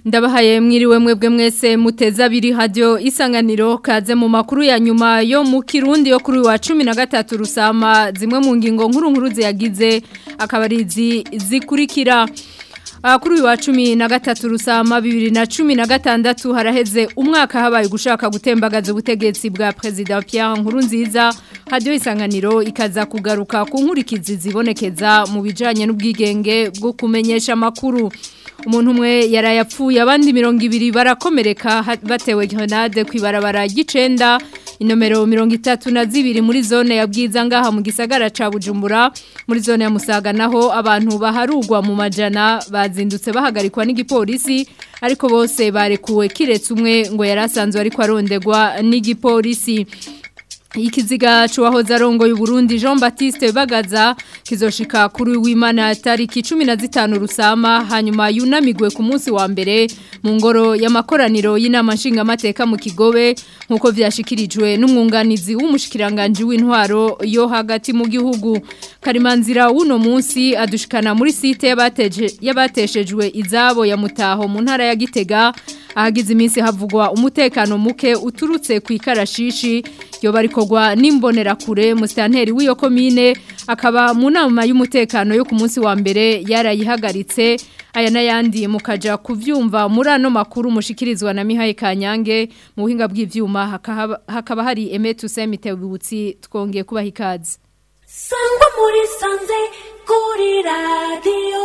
Ndabahaye mwiriwe mwebwe mwese muteza abiri radio isanganiro kaze mu makuru ya nyuma yo mu Kirundi yo kuri wa 13 rusama zimwe mu ngingo nkuru nkuru ziyagize akabarizi zikurikira kuri uyu wa cumi na gatatu rusama bibiri na cumi na gatandatu haraheze umwaka habaye gushaka gutembagaza ubutegetsi bwa perezida Pierre Nkurunziza hadiyo isanganiro ikaza kugaruka ku nkurikizi zibonekeza mu bijanye n'ubwigenge bwo kumenyesha amakuru umuntu umwe yarayapfuye abandi mirongo ibiri barakomereka batewe grenade ku ibarabara ry'icenda inomero mirongo itatu na zibiri muri zone ya bwiza ngaha mu gisagara ca bujumbura muri zone ya musaga naho abantu baharugwa mu majana bazindutse bahagarikwa n'igipolisi ariko bose barekuwe kiretse umwe ngo yari asanzwe ariko arondegwa n'igipolisi ikiziga cuwahoze arongoye Burundi Jean Baptiste Bagaza kizoshika kuri w'Imana tariki 15 rusama hanyuma yunamigwe ku munsi wa mbere mu ngoro y'amakoraniro y'inama nshinga mateka mu Kigobe nkuko vyashikirijwe n'umwunganizi w'umushikiranganje w'intwaro yo hagati mu gihugu Karimanzira uno munsi adushikana muri site yabateje yabateshejwe izabo ya mutaho mu ntara ya Gitega ahagize iminsi havugwa umutekano muke uturutse ku ikarashishi yo barikogwa n'imbonerakure musitanteri w'iyo komine akaba mu nama y'umutekano yo ku munsi wa mbere yarayihagaritse aya n'ayandi mukaja kuvyumva muri ano makuru mushikirizwa na Mihaye Kanyange mu buhinga bw'ivyuma hakaba, hakaba hari Emetu Semitebutsi twongeye kubaha ikaze Sangwa muri sanze kuri radio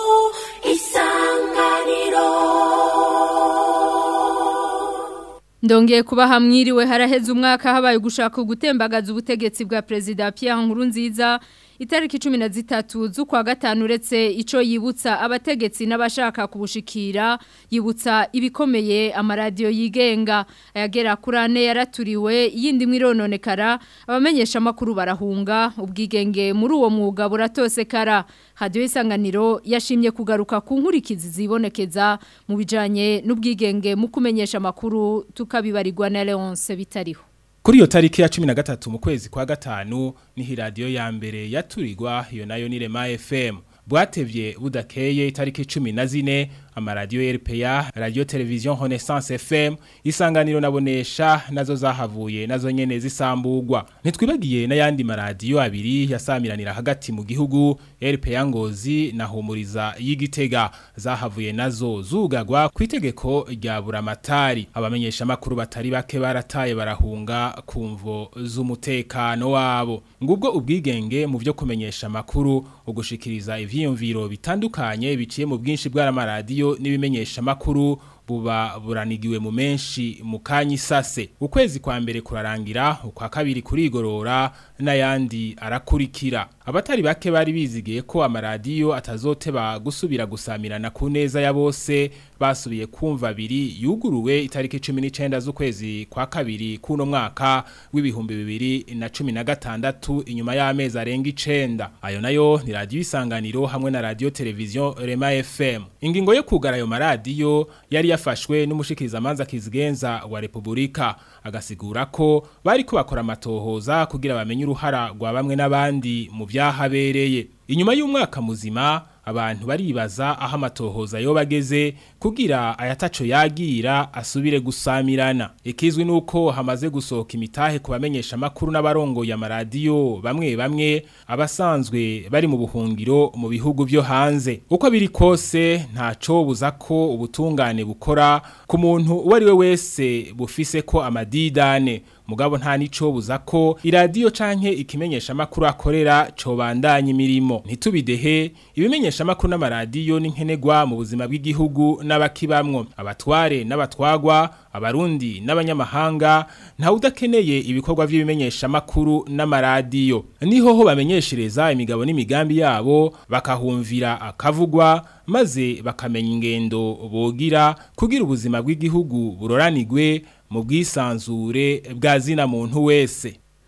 isanganiro Ndongeye kuba hamwiriwe haraheze umwaka habaye gushaka gutembagaza ubutegetsi bwa Perezida Pierre Nkurunziza itariki 13 z'ukwa gatanu uretse ico yibutsa abategetsi n'abashaka kubushikira yibutsa ibikomeye amaradiyo yigenga ayagera kuri ane yaraturiwe yindi mwirononekara abamenyesha makuru barahunga ubwigenge muri uwo mwuga buratosekara hadiyo isanganiro yashimye kugaruka ku nkurikizi zibonekeza mu bijanye n'ubwigenge mu kumenyesha makuru tukabibarirwa na Leonce bitariho Kuri iyo tariki ya 13 mu kwezi kwa gatanu ni radio ya mbere yaturirwa iyo nayo ni Rema FM. Bwatevye budakeye itariki 14 amaradiyo RPA, radio television Renaissance FM, isanganiro nabonesha nazo zahavuye nazo nyene zisambugwa. Nitwibagiye n'ayandi maradiyo abiri yasamiranira hagati mu gihugu RPA Ngozi na Humuriza y'Igitega zahavuye nazo zugagwa kwitegeko rya Buramatari. Abamenyesha makuru batari bake barataye barahunga kumvo z'umutekano wabo. Ngubwo ubwigenge mu byo kumenyesha makuru ugushikiriza ivyiyumviro bitandukanye biciye mu bwinshi bw'amaradiyo n'ibimenyesha makuru buba buranigiwe mu menshi mu kanyi sase ukwezi kwa mbere kurarangira ukwa kabiri kurigorora n'ayandi arakurikira abatari bake bari bizigiye ko amaradiyo atazoteba gusubira gusamirana ku neza ya bose basubiye kumva abiri yuguruwe itariki 19 z'ukwezi kwa kabiri kuno mwaka w'ibihumbi bibiri na cumi na gatandatu inyuma y'amezi arenga icenda ayo nayo ni radiyo isanganiro hamwe na radiyo televiziyo Rema FM ingingo yo kugara ayo maradiyo yari yafashwe n'umushikirizamanza kizigenza wa Republika agasigura ko bari ko bakora amatohoza kugira bamenye uruhara rwa bamwe n'abandi mu byahabereye inyuma y'umwaka muzima abantu baribaza aho amatohoza yo bageze kugira ayataco yagira asubire gusamirana ikizwi nuko hamaze gusohoka imitahe ku bamenyesha makuru n'abarongoye amaradiyo bamwe bamwe abasanzwe bari mu buhungiro mu bihugu byo hanze uko biri kose ntaco buza ko ubutungane bukora ku muntu uwo ari we wese bufise ko amadidane mugabo nta nico buza ko iradiyo canke ikimenyesha makuru akorera cobandanya imirimo ntitubidehe ibimenyesha makuru n'amaradiyo n'inkenegwa mu buzima bw'igihugu n'abakibamwo abatware n'abatwagwa abarundi n'abanyamahanga nta udakeneye ibikorwa by'ibimenyesha makuru n'amaradiyo niho ho bamenyeshereza imigabo n'imigambi yabo bakahumvira akavugwa maze bakamenya ingendo bogira kugira ubuzima bw'igihugu buroranigwe mu bwisanzure bwa zina muntu wese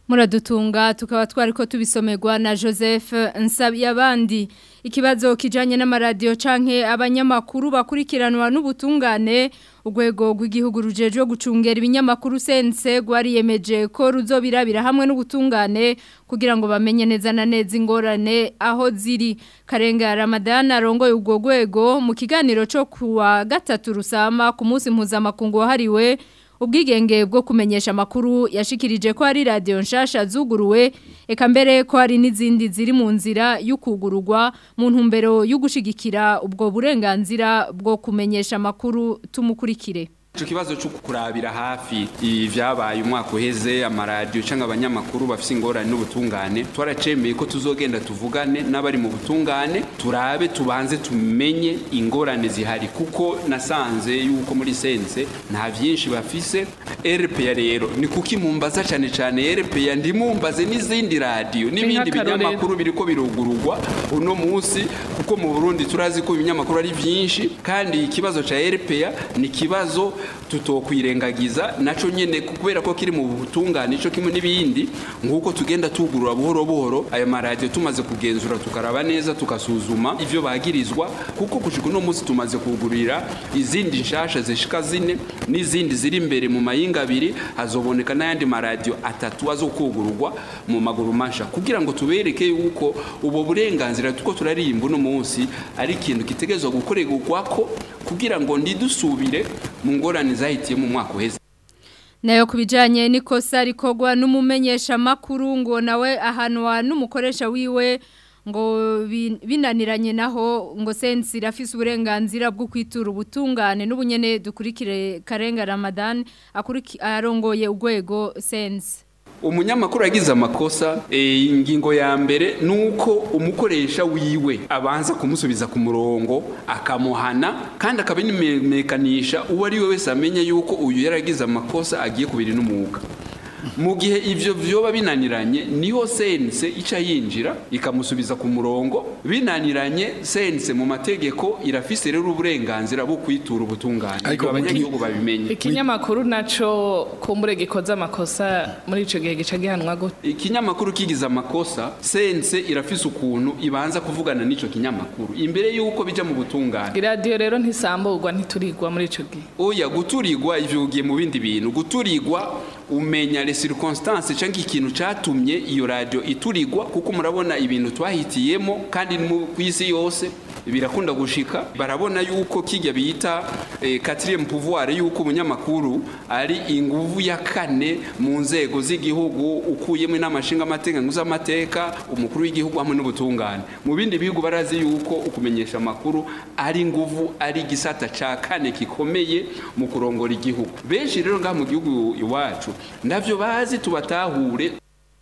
muradutunga tukaba twari ko tubisomerwa na Joseph Nsabiyabandi ikibazo kijanye n'amaradiyo canke abanyamakuru bakurikiranwa n'ubutungane urwego rw'igihugu rujejwe gucungera ibinyamakuru sense gwariyemeje ko ruzobirabira hamwe n'ubutungane kugira ngo bamenye neza na neza ingorane aho ziri karenga Ramadan arongoye ubwo rwego mu kiganiro cyo kuwa gatatu rusama ku munsi mpuzamakungu wahariwe ubwigenge bwo kumenyesha amakuru yashikirije ko hari radio nshasha zuguruwe eka mbere ko hari n'izindi ziri mu nzira y'ukugururwa mu ntumbero yo gushigikira ubwo burenganzira bwo kumenyesha amakuru tumukurikire Ico kibazo cyo kurabira hafi ivyabaye umwaka uheze amaradiyo cyangwa abanyamakuru bafise ingorane n'ubutungane twaracemeye ko tuzogenda tuvugane n'abari mu butungane turabe tubanze tumenye ingorane zihari kuko nasanze yuko muri sense nta vyinshi bafise RPA rero ni kuki mumbaza cyane cyane RPA ndimumbaze n'izindi radio n'ibindi binyamakuru biriko birugururwa uno munsi kuko mu Burundi turazi ko ibinyamakuru ari vyinshi kandi ikibazo ca RPA ni kibazo tutokwirengagiza naco nyene kubera ko kiri mu butungane ico kimwe n'ibindi nguko tugenda tugurura buhoro buhoro ayo maradiyo tumaze kugenzura tukaraba neza tukasuzuma ivyo bagirizwa kuko kushika uno munsi tumaze kugurira izindi nshasha zishika zine n'izindi ziri imbere mu mayinga abiri hazoboneka n'ayandi maradiyo atatu azokugururwa mu maguru masha kugira ngo tubereke yuko ubo burenganzira tuko turarimba uno munsi ari ikintu kitegerezwa gukorerwako kugira ngo ndidusubire mu ngorane zahitiye mu mwaka uheze nayo kubijanye n'ikosa rikogwa n'umumenyesha makuru ngo nawe ahanwa n'umukoresha wiwe ngo binaniranye naho ngo sensi irafise uburenganzira bwo kwitura ubutungane n'ubunyene dukurikire Karenga Ramadan arongoye urwego sensi umunyamakuru yagize amakosa ingingo ya mbere nuko umukoresha wiwe abanza kumusubiza ku murongo akamuhana kandi akabimenyekanisha uwo ari we wese amenye yuko uyu yaragize amakosa agiye kubiri n'umwuga mu gihe ivyo vyoba binaniranye niho sense ica yinjira ikamusubiza ku murongo binaniranye sense mu mategeko irafise rero uburenganzira bwo kwitura ubutungane ariko abanyagihugu babimenye ikinyamakuru naco kumbure gikoze amakosa muri ico gihe gica gihanwa gute ikinyamakuru kigize amakosa sense irafise ukuntu ibanza kuvugana n'ico kinyamakuru imbere yuko bija mu butungane iradiyo rero ntisamburwa ntiturigwa muri ico gihe oya guturigwa ivyo ugiye mu bindi bintu guturigwa umenya les circonstances cyangwa ikintu catumye iyo radio iturigwa kuko murabona ibintu twahitiyemo kandi ku isi yose birakunda gushika barabona yuko kijya bita eh, quatrième pouvoir yuko umunyamakuru ari inguvu ya kane mu nzego z'igihugu ukuyemo n'amashinga amateka nguz'amateka umukuru w'igihugu hamwe n'ubutungane mu bindi bihugu barazi yuko ukumenyesha amakuru ari nguvu ari gisata ca kane kikomeye mu kurongora igihugu benshi rero ngaha mu gihugu iwacu ndavyo bazi tubatahure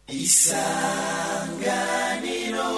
isanganiro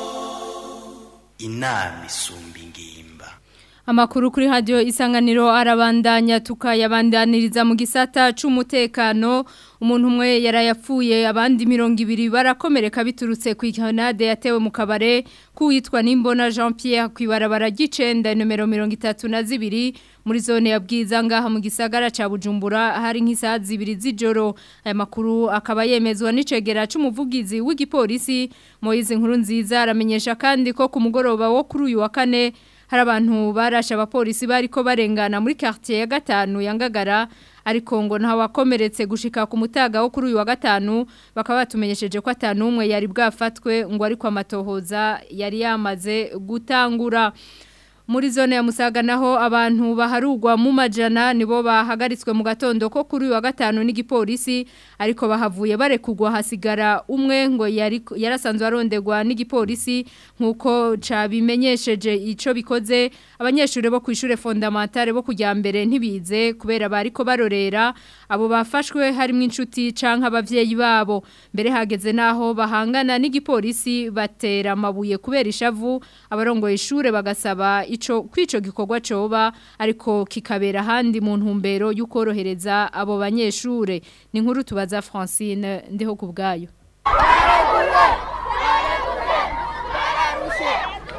inama isumba ingimba Amakuru kuri radio isanganiro arabandanya tukayabandaniriza mu gisata c'umutekano umuntu umwe yarayapfuye abandi mirongo ibiri barakomereka biturutse ku ikanade yatewe mu kabare kuwitwa Nimbona Jean Pierre kwibarabara gicenda numero 32 muri zone ya bwiza ngaha mu gisagara ca Bujumbura hari nk'isaha zibiri z'ijoro aya makuru akaba yemezwa n'icegera c'umuvugizi w'igipolisi Moise Nkuru nziza aramenyesha kandi ko ku mugoroba wo kuri uyu wa kane hari abantu barashe abapolisi bariko barengana muri quartier ya gatanu ya Ngagara ariko ngo nta wakomeretse gushika ku mutaga wo kuri uyu wa gatanu bakaba batumenyesheje ko atanu umwe yari bwafatwe ngo ariko amatohoza yari yamaze gutangura muri zone ya Musaga naho abantu baharugwa mu majana nibo bahagaritswe mu gatondo ko kuri uyu wa gatanu n'igipolisi ariko bahavuye barekugwa hasigara umwe ngo yari yarasanzwe arondegwa n'igipolisi nkuko cabimenyesheje ico bikoze abanyeshuri bo kwishure fondamentale bo kujya mbere ntibize kubera bariko barorera abo bafashwe harimo inshuti canke abavyeyi babo mbere hageze naho bahangana n'igipolisi batera amabuye kubera ishavu abarongoye ishure bagasaba ico kwico gikorwa coba ariko kikabera handi mu ntumbero y'ukorohereza abo banyeshure ni nkuru tubaza Francine ndiho kubgayo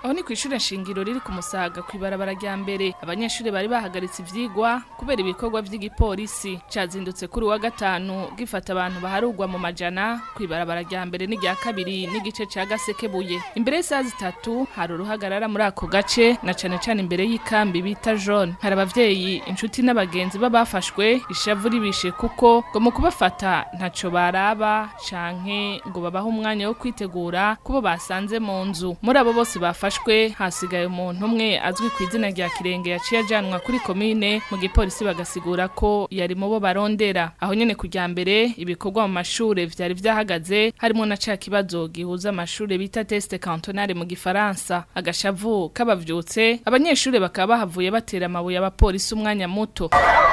aho ni kw'ishure shingiro riri ku musaga kw'ibarabara rya mbere abanyeshuri bari bahagaritse ivyigwa kubera ibikorwa vy'igipolisi cazindutse kuri wa gatanu gifata abantu baharugwa mu majana kw'ibarabara rya mbere n'irya kabiri n'igice ca gasekebuye imbere y'isaha zitatu hari uruhagarara muri ako gace na cane cane imbere y'ikambi bita jaune hari abavyeyi inshuti n'abagenzi b'abafashwe ishavu ribishe kuko ngo mu kubafata ntaco baraba canke ngo babahe umwanya wo kwitegura kubo basanze mu nzu muri abo bose bafashwe hasigaye umuntu umwe azwi ku izina rya kirenge yaciye ajanwa kuri komine mu gipolisi bagasigura ko yari mu bo barondera aho nyene kujya mbere ibikorwa mu mashure vyari vyahagaze harimo na ca kibazo gihuza amashure bita teste cantonale mu gifaransa agashavu kabavyutse abanyeshure bakaba bahavuye batera amabuye abapolisi umwanya muto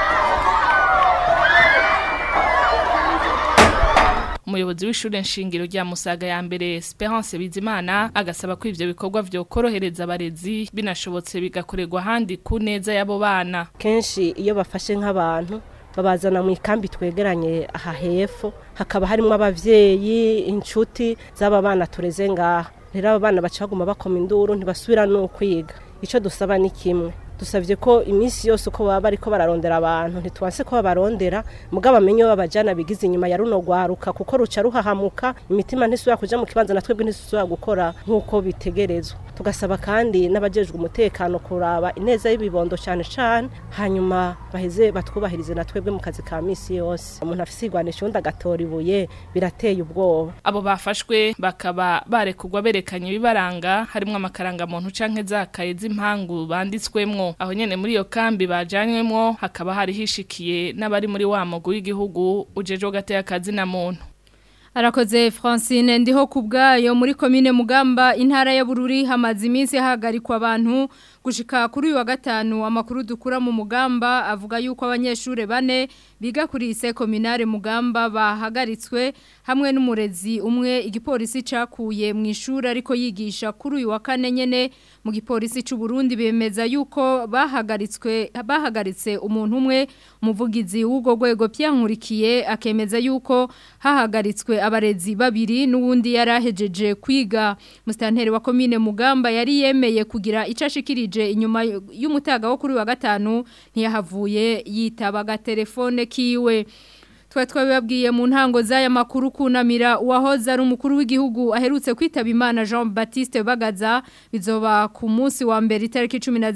umuyobozi w'ishure nshingiro rya Musaga ya mbere Esperance Bizimana agasaba ko ivyo bikorwa vyo korohereza abarezi binashobotse bigakorerwa handi ku neza y'abo bana kenshi iyo bafashe nk'abantu babazana mu ikambi twegeranye aha hepfo hakaba harimo abavyeyi inshuti z'aba bana tureze ngaha rero aba bana baca baguma bakoma induru ntibasubira no kwiga ico dusaba ni kimwe dusavye ko iminsi yose uko baba bariko bararondera abantu ntitwanse ko babarondera mugabo amenye babajana bigize inyuma ya runo rwaruka kuko ruca ruhahamuka imitima ntisubira kuja mu kibanza na twebwe ntisubira gukora nk'uko bitegerezwa tugasaba kandi n'abajejwe umutekano kuraba ineza y'ibibondo cyane cyane hanyuma baheze batwubahirize na twebwe mu kazi ka misi yose umuntu afise igwanisho undi agatora ibuye birateye ubwoba abo bafashwe bakaba barekugwa berekanye ibibaranga harimo amakaranga muntu canke zakaye z'impangu banditswemwo aho nyene muri iyo kambi bajanywemwo hakaba hari hishikiye n'abari muri wa mugwi w'igihugu ujejwe gateye akazi na muntu Arakoze Francine ndiho kubgayo muri komine Mugamba intara ya Bururi hamaze iminsi hagarikwa abantu gushika kuri uyu wa gatanu amakuru dukura mu Mugamba avuga yuko abanyeshure bane biga kuri ise kominare Mugamba bahagaritswe hamwe n'umurezi umwe igipolisi cakuye mu ishuri ariko yigisha kuri uyu wa kane nyene mu gipolisi c'u Burundi bemeza yuko bahagaritswe bahagaritse umuntu umwe umuvugizi w'ugo rwego pyankurikiye akemeza yuko hahagaritswe abarezi babiri n'uwundi yarahejeje kwiga mustanteri wa komine Mugamba yari yemeye kugira icashikirije inyuma y'umutaga wo kuri wa gatanu ntiyahavuye yitaba telefone kiwe twa twabibabwiye mu ntango z'aya makuru kunamira uwahoze ari umukuru w'igihugu aherutse kwitaba imana Jean Baptiste Bagaza bizoba ku munsi wa mbere itariki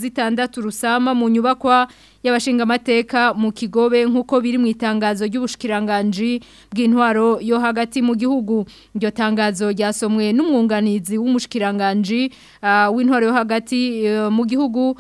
16 rusama mu nyubakwa y'abashinga amateka mu kigobe nk'uko biri mu itangazo ry'ubushikiranganje bw'intwaro yo hagati mu gihugu iryo tangazo ryasomwe n'umwunganizi w'umushikiranganje uh, w'intwaro yo hagati uh, mu gihugu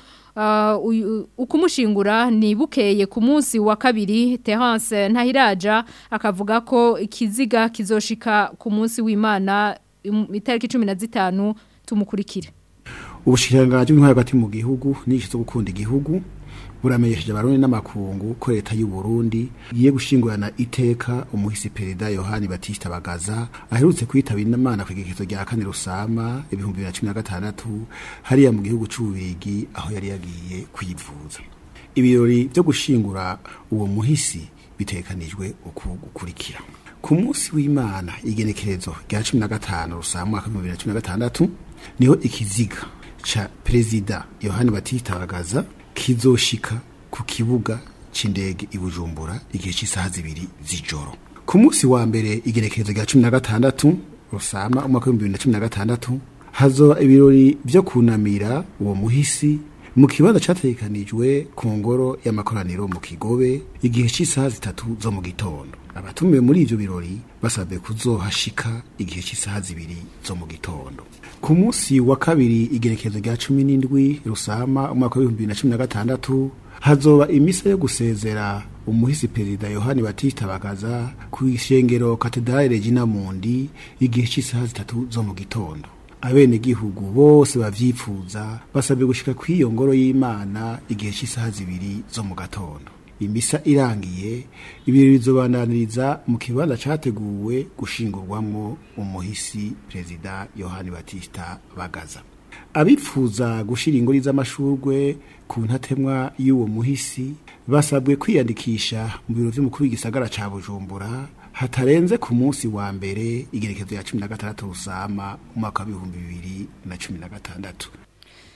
ukumushingura ni bukeye ku munsi wa kabiri Terence Ntahiraja akavuga ko ikiziga kizoshika ku munsi w'Imana itariki 15 tumukurikire Ubushikiranganje bw'intwaro hagati mu gihugu n'icyo gukunda igihugu buramenyesheje abarundi n'amakungu ko leta y'u Burundi igiye gushingurana iteka umuhisi perezida Yohani Batista Bagaza aherutse kwitaba inama ku igikizo rya kane rusama ibihumbi 2016 hariya mu gihugu c'ububigi aho yari yagiye kwivuza ibirori byo gushingura uwo muhisi bitekanijwe uku gukurikira ku munsi w'Imana igenekerezo rya 15 rusama mwaka 2016 niho ikiziga cha perezida Yohani Batista Bagaza kizoshika ku kibuga c'indege i Bujumbura igihe cy'isaha zibiri z'ijoro ku munsi wa mbere igerekezo rya 16 rusama umwaka wa 2016 hazoba ibirori byo kunamira uwo muhisi mu kibanza cyatekanijwe ku ngoro y'amakoraniro mu kigobe igihe cy'isaha zitatu zo mu gitondo abatumiwe muri ivyo birori basabwe kuzohashika igihe cy'isaha zibiri zo mu gitondo ku munsi wa kabiri igerekezo rya cumi n'indwi rusama umwaka w'ibihumbi bibiri na cumi na gatandatu hazoba imisa yo gusezera umuhisi perezida yohani batista bagaza ku ishengero katedrale regina mundi igihe cy'isaha zitatu zo mu gitondo abenegihugu bose bavyifuza basabwe gushika kw'iyo ngoro y'imana igihe cy'isaha zibiri zo mu gatondo imisa irangiye ibirori bizobandaniriza mu kibanza categuwe gushingurwamwo umuhisi perezida yohani batista bagaza abifuza gushira ingori z'amashurwe ku ntatemwa y'uwo muhisi basabwe kwiyandikisha mu biro vy'umukuru w'igisagara ca bujumbura hatarenze ku munsi wa mbere igerekezo ya cumi na gatandatu rusama umwaka w'ibihumbi bibiri na cumi na gatandatu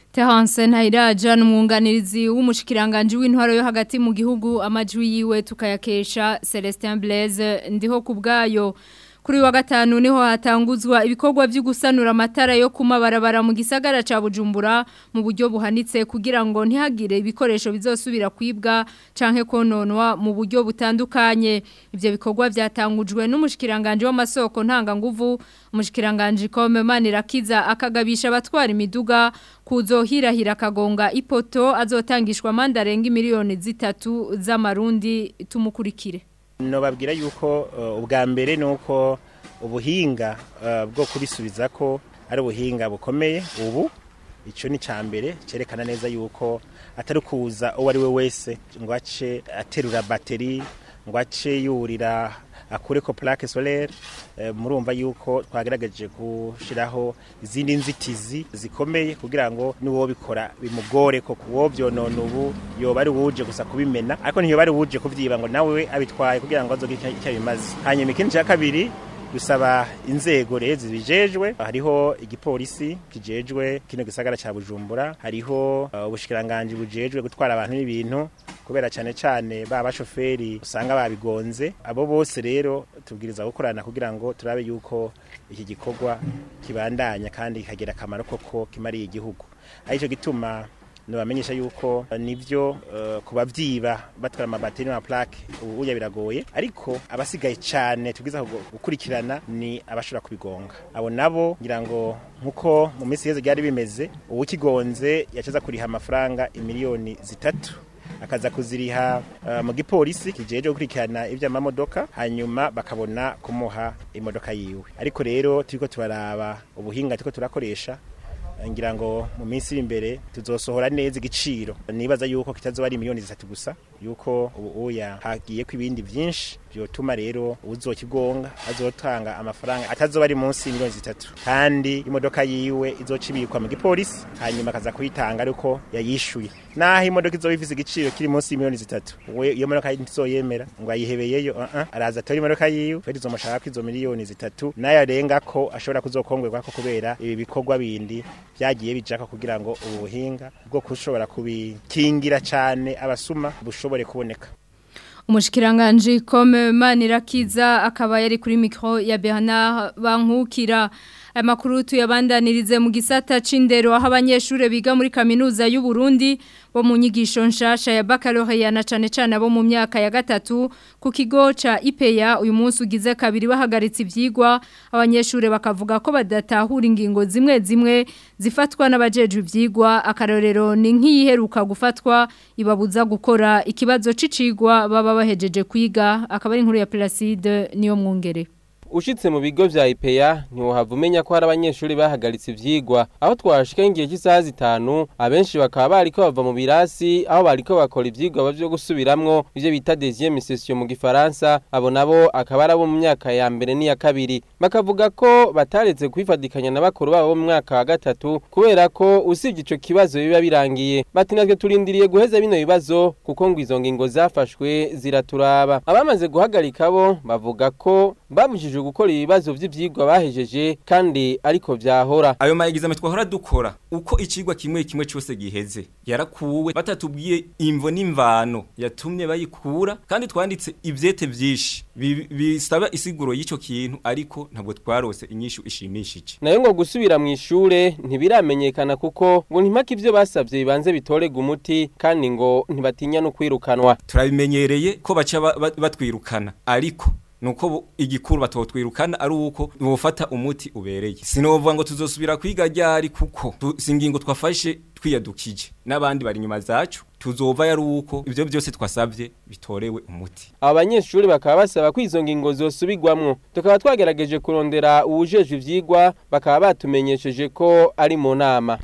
Terence Ntayiraja n'umwunganirizi w'umushikiranganje w'intwaro yo hagati mu gihugu amajwi yiwe tukayakesha Celestin Blaise ndiho kubgayo kuri wa gatanu niho hatanguzwa ibikorwa byo gusanura amatara yo kumabarabara mu gisagara ca Bujumbura mu buryo buhanitse kugira ngo ntihagire ibikoresho bizosubira kwibwa canke kononwa mu buryo butandukanye ivyo bikorwa byatangujwe n'umushikiranganje w'amasoko ntanga nguvu umushikiranganje Kome Manirakiza akagabisha abatwara imiduga kuzohirahira kagonga ipoto azotangishwa mandarenga miliyoni zitatu z'amarundi tumukurikire nobabwira yuko uh, ubwa mbere nuko ubuhinga uh, bwo kubisubiza ko ari ubuhinga bukomeye ubu ico ni cambere cerekana neza yuko atari kuza uwo ari we wese ngo ace aterura bateri ngo ace yurira akureko plaque solaire e, murumva yuko twagerageje gushiraho izindi nzitizi zikomeye kugira ngo niwo bikora bimugore ko kuwo byonona ubu yoba ari wuje gusa kubimena ariko ntiyo bari wuje kuvyiba ngo nawe abitwaye kugira ngo azogira icyo bimaze hanyuma ikindi cya kabiri dusaba inzego rero zibijejwe hariho igipolisi kijejwe kino gisagara ca Bujumbura hariho uh, ubushikiranganje bujejwe gutwara abantu n'ibintu kubera cyane cyane ba bashoferi usanga babigonze abo bose rero tubwiriza gukorana kugira ngo turabe yuko iki gikorwa kibandanya kandi kikagira akamaro koko kimariye igihugu arico gituma nubamenyesha yuko nivyo uh, kubavyiba batwara amabateri na plaque ubuya biragoye ariko abasigaye cyane tubwiza gukurikirana ni abashobora kubigonga abo nabo ngira ngo nkuko mu minsi yeze byari bimeze ubukigonze yacaza kuriha amafaranga imiliyoni zitatu akaza kuziriha uh, mu gipolisi kijeje gukurikirana ivy'amamodoka hanyuma bakabona kumuha imodoka yiwe ariko rero turiko turaraba ubuhinga turiko turakoresha ngira ngo mu minsi iri imbere tuzosohora neza igiciro nibaza yuko kitazoba ari miliyoni zitatu gusa yuko ubu uya hagiye ko ibindi byinshi byotuma rero uzokigonga azotanga amafaranga atazoba ari munsi miliyoni zitatu kandi imodoka yiwe izoca ibikwa mu gipolisi hanyuma akaza kuyitanga ariko yayishuye naho imodoka izoba ifise igiciro kiri munsi y'imiliyoni zitatu we iyo modoka ntizoyemera ngo ayihebeyeyo uh -uh. araza atora imodoka yiwe feri tuzomushaka ko izo miliyoni zitatu nayo arenga ko ashobora kuzokongwerwa ko kubera ibi bikorwa bindi byagiye bijako kugira ngo ubu buhinga bwo kushobora kubikingira cyane abasuma bushobore kuboneka umushikiranganje Kome Manirakiza akaba yari kuri micro ya Bernard Bankukira amakuru tuyabandanirize mu gisata c'indero aho abanyeshure biga muri kaminuza y'u Burundi bo mu nyigisho nshasha ya baccalaureat na cane cane abo mu myaka ya gatatu ku kigo ca IPEA uyu munsi ugize kabiri bahagaritse ivyigwa abanyeshure bakavuga ko badatahura ingingo zimwe zimwe zifatwa n'abajejwe ivyigwa akarorero ni nk'iyiheruka gufatwa ibabuza gukora ikibazo c'icigwa baba bahejeje kwiga akaba ari inkuru ya Placide niyo mwungere ushitse mu bigo vya IPEA ntiwohava umenya ko hari abanyeshuri bahagaritse ivyigwa aho twashika ingihe cy'isaha zitanu abenshi bakaba bariko bava mu birasi aho bariko bakora ivyigwa bavyo gusubiramwo ivyo bita deuxième session mu gifaransa abo nabo akaba ari abo mu myaka ya mbere n'iya kabiri bakavuga ko bataretse kwifadikanya na bakuru babo mu mwaka wa gatatu kubera ko usibye ico kibazo biba birangiye bati natwe turindiriye guheza bino bibazo kuko ngo izo ngingo zafashwe ziraturaba abamaze guhagarika bo bavuga ko babujijwe gukora ibibazo vy'ivyigwa bahejeje kandi ariko vyahora ayo mayegizame twahora dukora uko icigwa kimwe kimwe cyose giheze yarakuwe batatubwiye imvo n'imvano yatumye bayikura kandi twanditse ivyete vyinshi bisaba isiguro y'ico kintu ariko ntabwo twarose inyishu ishimishije nayo ngo gusubira mu ishure ntibiramenyekana kuko ngo ntimpaka ivyo basavye bibanze bitorega umuti kandi ngo ntibatinya no kwirukanwa turabimenyereye ko baca batwirukana ariko nuko igikuru batotwirukana ari uko bofata umuti ubereye sinovuga ngo tuzosubira kwiga ryari kuko singingo twafashe twiyadukije n'abandi bari nyuma zacu tuzova yari uko ivyo byose twasavye bitorewe umuti aba banyeshuri bakaba basaba ko izo ngingo zosubirwamwo tukaba twagerageje kurondera uwujejwe ivyigwa bakaba batumenyesheje ko ari mu nama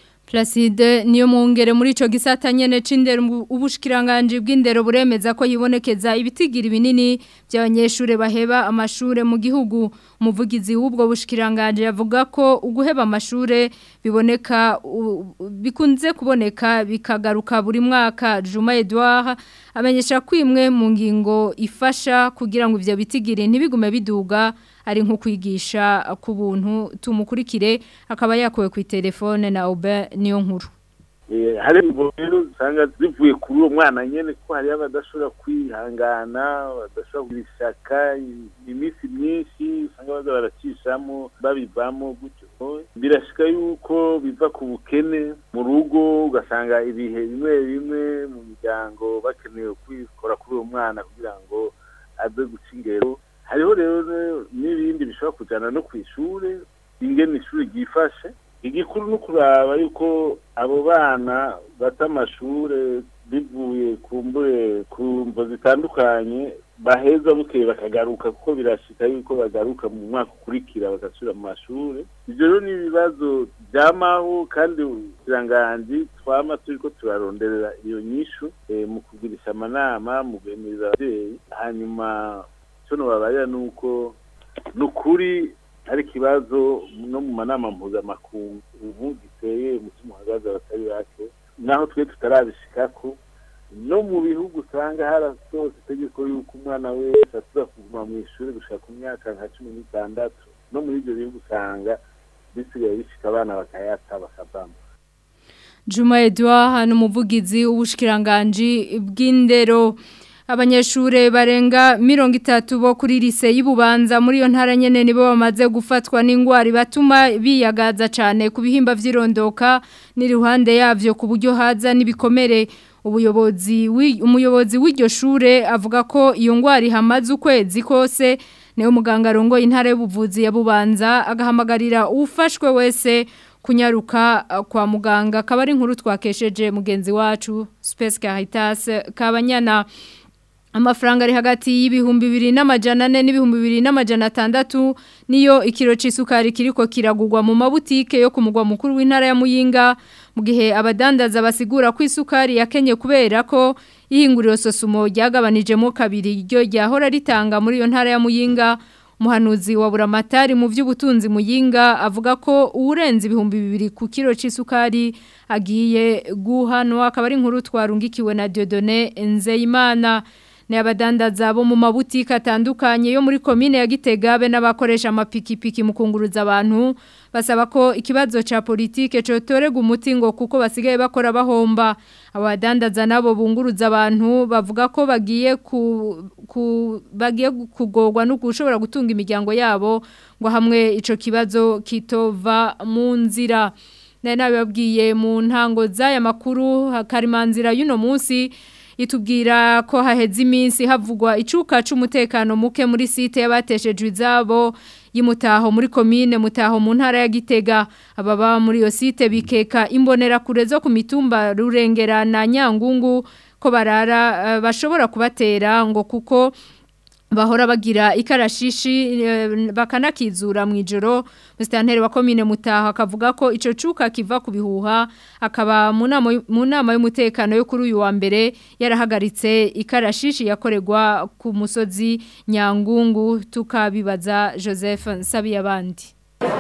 Placide niyo mwungere muri ico gisata nyene c'indero ubushikiranganje bw'indero buremeza ko yibonekeza ibitigira binini by'abanyeshure baheba amashure mu gihugu umuvugizi w'ubwo bushikiranganje yavuga ko uguheba amashure biboneka bikunze kuboneka bikagaruka buri mwaka Juma Edouard amenyesha ko imwe mu ngingo ifasha kugira ngo ivyo bitigire ntibigume biduga ari nko kwigisha ku buntu tumukurikire akaba yakowe ku telefone na Aubin niyo nkuru Eh, hari imvo rero usanga zivuye kuri uwo mwana nyene ko hariyo abadashobora kwihangana badashobora kugira ishaka i- iminsi myinshi usanga baza baracishamo babivamo gutyo birashika yuko biva ku bukene mu rugo ugasanga ibihe bimwe bimwe mu miryango bakeneye kwikora kuri uwo mwana kugira ngo aze guca ingero hariho rero n'ibindi bishobora kujana no ku ishure ingene ishuri ryifashe igikuru ni ukuraba yuko abo bana bata amashure bivuye ku mbure ku mvo zitandukanye baheza bukeye bakagaruka kuko birashika yuko bagaruka mu mwaka ukurikira bagasubira mu mashure ivyo rero ni ibibazo vyamaho kandi ubukiranganji twama turiko turaronderera iyo nyishu eh, mu kugirisha amanama mu guhimiriza abavyeyi hanyuma ico nobabarira ni uko ni ukuri hari ikibazo no mu manama mpuzamakungu ubu giteye umutima uhagaze abatari bake naho twe tutarabishikako no mu bihugu usanga harasohotse itegeko yuko umwana wese asuza kuguma mu ishuri gushika ku myaka nka cumi n'itandatu no muri ibyo bihugu usanga bisigaye bishika abana bakayata bakavamo Juma Edouard hano umuvugizi w'ubushikiranganji bw'indero abanyeshure barenga mirongo itatu bo kuri lise y'Ibubanza muri iyo ntara nyene nibo bamaze gufatwa n'ingwara batuma biyagaza cyane ku bihimba vy'irondoka n'iruhande yavyo ku buryo haza n'ibikomere ubuyobozi wi- umuyobozi w'iryo shure avuga ko iyo ngwara ihamaze ukwezi kose niwe muganga arongoye intara y'ubuvuzi ya Bubanza agahamagarira ufashwe wese kunyaruka uh, kwa muganga akaba ari inkuru twakesheje mugenzi wacu Space Caritas Kabanyana amafaranga ari hagati y'ibihumbi bibiri n'amajana ane n'ibihumbi bibiri n'amajana atandatu niyo ikiro c'isukari kiriko kiragurwa mu mabutike yo ku mugwa mukuru w'intara ya Muyinga mu gihe abadandaza basigura ko isukari yakenye kubera ko ihinguriro sosumo ryagabanijemo kabiri ryo ryahora ritanga muri iyo ntara ya Muyinga umuhanuzi wa buramatari mu by'ubutunzi muyinga avuga ko urenze ibihumbi bibiri ku kiro c'isukari agiye guhanwa akaba ari inkuru twarungikiwe na Dieudonné Nzeyimana ni abadandaza bo mu mabutike atandukanye yo muri komine ya Gitega be n'abakoresha amapikipiki mu kunguruza abantu basaba ko ikibazo ca politike cotorega umuti ngo kuko basigaye bakora bahomba abadandaza nabo bunguruza abantu bavuga ko bagiye ku, ku bagiye kugorwa no gushobora gutunga imiryango yabo ngo hamwe ico kibazo kitova mu nzira nari nabibabwiye mu ntango z'aya makuru karimanzira y'uno munsi itubwira ko haheze iminsi havugwa icuka c'umutekano muke muri site y'abateshejwe izabo y'imutaho muri komine mutaho mu ntara ya Gitega ababa muri iyo site bikeka imbonera kure zo ku mitumba rurengera na Nyangungu ko barara uh, bashobora kubatera ngo kuko bahora bagira ikarashishi eh, bakanakizura mu ijoro Mr. wa komine mutaha akavuga ko ico cuka kiva ku bihuha akaba mu nama mu nama y'umutekano yo kuri uyu wa mbere yarahagaritse ikarashishi yakoregwa ku musozi Nyangungu tukabibaza Joseph Nsabiyabandi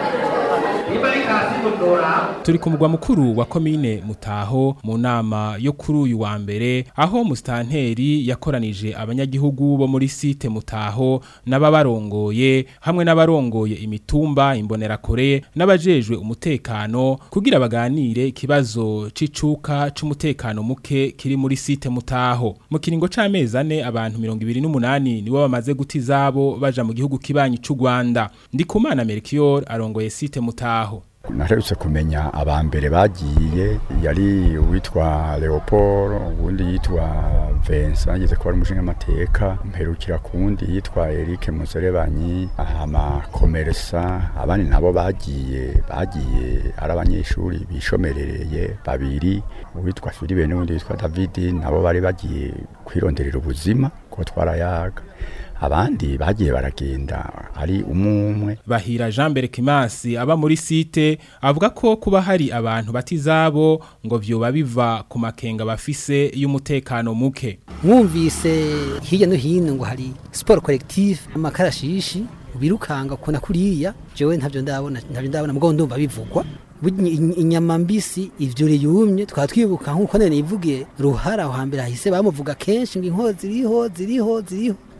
turi ku mugwa mukuru wa komine mutaho mu nama yo kuri uyu wa mbere aho musitanteri yakoranije abanyagihugu bo muri site mutaho n'ababarongoye hamwe n'abarongoye imitumba imbonerakure n'abajejwe umutekano kugira baganire ikibazo c'icuka c'umutekano muke kiri muri site mutaho mu kiringo c'amezi ane abantu mirongo ibiri n'umunani nibo bamaze guta izabo baja mu gihugu kibanyi c'u Rwanda Ndikumana Melchior arongoye site mutaho naherutse kumenya abambere bagiye yari uwitwa Leopold ubundi yitwa Vincent ageze ko ari umushinga amateka mperukira kundi yitwa Eric Muserebanyi ama komersa abandi nabo bagiye bagiye ari abanyeshuri bishomerereye babiri uwitwa Philippe n'undi yitwa David nabo bari bagiye kwironderera ubuzima ko twarayaga abandi bagiye baragenda ari umumwe bahira Jean Berkimasi aba muri site avuga ko kuba hari abantu batizabo ngo vyoba biva ku makenga bafise y'umutekano muke mwumvise hirya no hino ngo hari sport collective amakarashishi birukanga kuna kuriya jewe ntavyo ndabona ntavyo ndabona mugabo ndumva bivugwa inyama mbisi ivyo yumye twa twibuka nkuko nene ivugiye ruhara aho hambere hahise bamuvuga kenshi ngo inkozi ziriho ziriho ziriho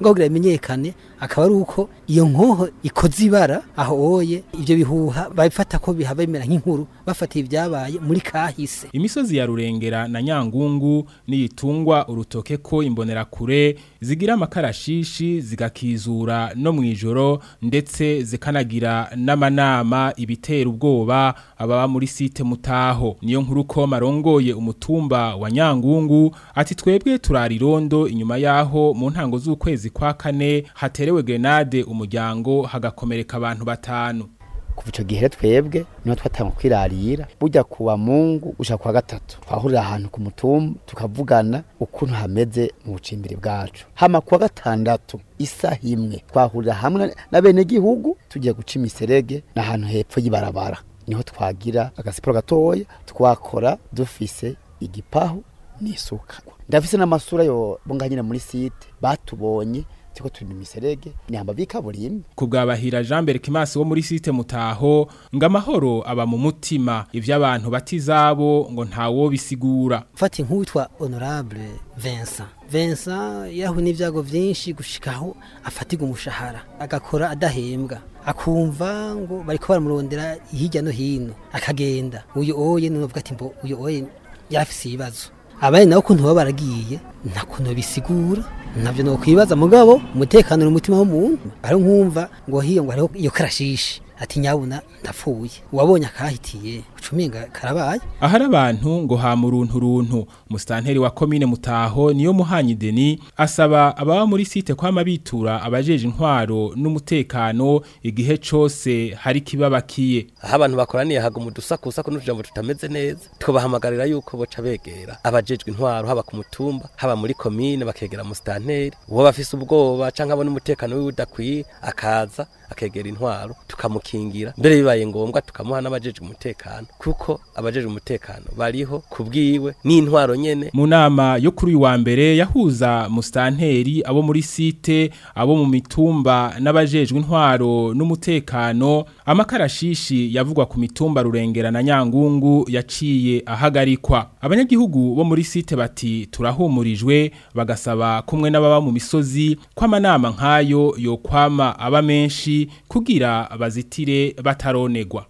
ngo kugira bimenyekane akaba ari uko iyo nkoho ikoze ibara aho oye ivyo bihuha babifata ko bihaba bimera nk'inkuru bafatiye ibyabaye muri kahise imisozi ya rurengera na nyangungu niyitungwa urutoke ko imbonerakure zigira amakarashishi zigakizura no mu ijoro ndetse zikanagira n'amanama ibitera ubwoba ababa muri site mutaho niyo nkuru ko marongoye umutumba wa nyangungu ati twebwe turarirondo inyuma yaho mu ntango z'ukwezi kwa kane haterewe grenade umuryango hagakomereka abantu batanu kuva icyo gihe twebwe niho twatanga kwirarira bujya kuwa mungu gushaka kuwa gatatu twahurira ahantu ku mutumba tukavugana ukuntu hameze mu bucimbiri bwacu hama kuwa gatandatu isaha imwe twahurira hamwe na bene gihugu tugiye guca imiserege n'ahantu hepfo y'ibarabara niho twagira agasiporo gatoya twakora dufise igipahu n'isuka ndafise n'amasura yo bunga nyine muri site batubonye tiko turi mu miserege ni hamba bikaburimbi kubwabahira Jean Berkimasi wo muri site mutaho ngo amahoro aba mu mutima ivy'abantu batizabo ngo ntawo bisigura fati nk'uwitwa honorable Vincent Vincent yahu n'ivyago vyinshi gushikaho afatirwa umushahara agakora adahembwa akumva ngo bariko baramurondera hirya no hino akagenda uyu oye nuvuga ati mbo uyu oye yarafise ibibazo abandi nabo kuntu baba baragiye nta kuntu bisigura navyo no kwibaza mugabo umutekano n'umutima w'umuntu ari nkumva ngo hiyo ngo hariho iyo karashishi ati nyabuna ndapfuye uwabonye akahitiye ucuminga karabaye ahari abantu ngo ha muruntu runtu mustanteri wa komine mutaho niyo muhanyi Deni asaba ababa muri site kwama bitura abajeje intwaro n'umutekano igihe cose hari kibabakiye aho abantu bakoraniye haga umudusakusa n'utujambo tutameze neza twabahamagarira yuko boca begera abajejwe intwaro haba ku mutumba haba muri komine bakegera mustanteri uwo bafise ubwoba canke abona umutekano wiwe udakwiye akaza akegera intwaro tukamukingira mbere bibaye ngombwa tukamuha n'abajejwe umutekano kuko abajejwe umutekano bariho kubwiwe n'intwaro nyene mu nama yo kuri uyu wa mbere yahuza mustanteri abo muri site abo mu mitumba n'abajejwe intwaro n'umutekano amakarashishi yavugwa ku mitumba rurengera na nyangungu yaciye ahagarikwa abanyagihugu bo muri site bati turahumurijwe bagasaba kumwe n'ababa mu misozi kw'amanama nk'ayo yokwama aba menshi kugira bazitire bataronegwa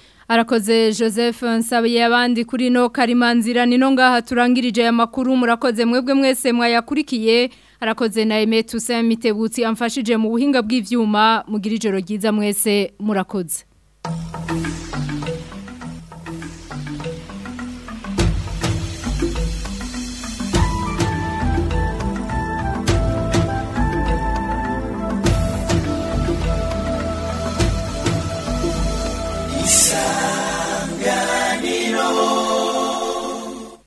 Arakoze Joseph nsabiye abandi kuri no karimanzira nino ngaha turangirije aya makuru murakoze mwebwe mwese mwayakurikiye arakoze na Aime Toussaint Mitebutsi amfashije mu buhinga bw'ivyuma mugira ijoro ryiza mwese murakoze Isa